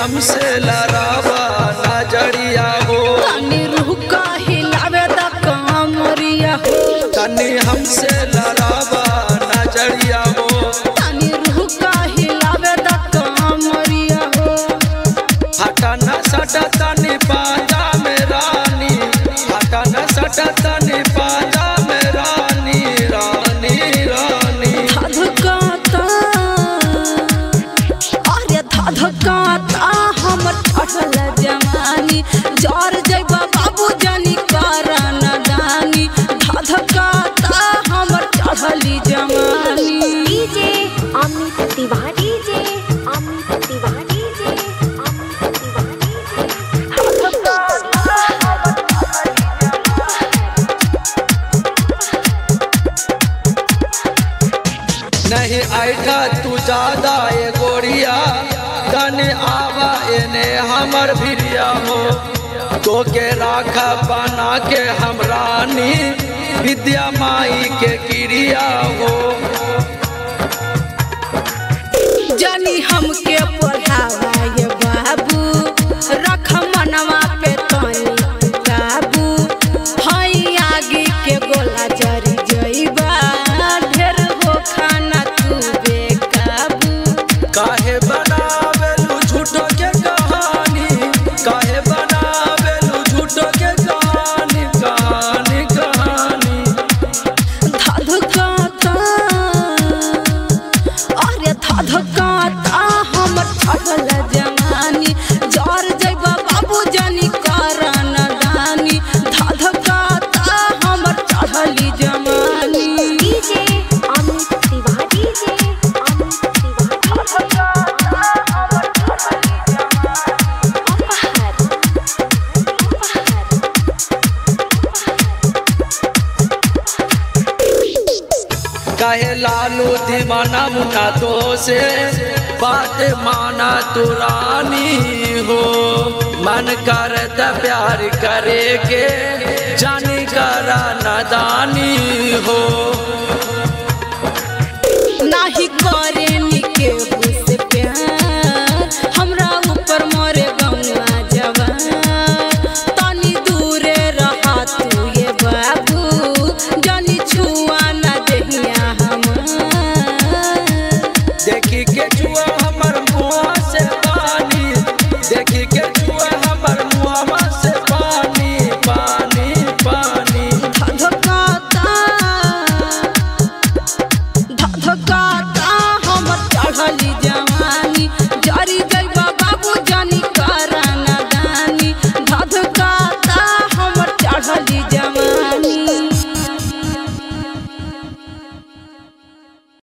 हमसे लड़ावा नजरिया हो तनी रूह का हिलावे द कमरिया हो तनी हमसे लड़ावा नजरिया हो तनी रूह का हिलावे द कमरिया हो हटा न सटा तनी पाजा में रानी हटा न सटा तनी पाजा में रानी रानी रानी धधकाता अरे धधकाता हमर ठठल जवानी जर जइबा बाबू जानी करा नदानी धधकाता हमर चढ़ली जवानी DJ Amit Tiwari DJ Amit Tiwari DJ Amit Tiwari नहीं ऐठा तू ज्यादा ए गोरिया तनी आवा एने हमर भिरिया हो तो के राखा बना के हम रानी विद्या माई के क्रिया हो जानी हमके पढ़ावा ये बाबू रख मनवा पे तनी काबू हई आगे के गोला जरी जइबा ढेर हो खाना तू बेकाबू काहे बनावेलू झूठो के कहानी काहे बनावेलू झूठो के कहानी कहानी कहानी धधकाता अरे धधकाता हमर ठठल जवानी जर जइबा बाबू जानी करा नदानी धधकाता हमर चढ़ली जवानी डीजे अमित तिवारी डीजे अमित तिवारी अपहर कहे लालू दीवाना मुना तो से बात माना तू रानी हो मन करत प्यार करे के जानी करा नदानी हो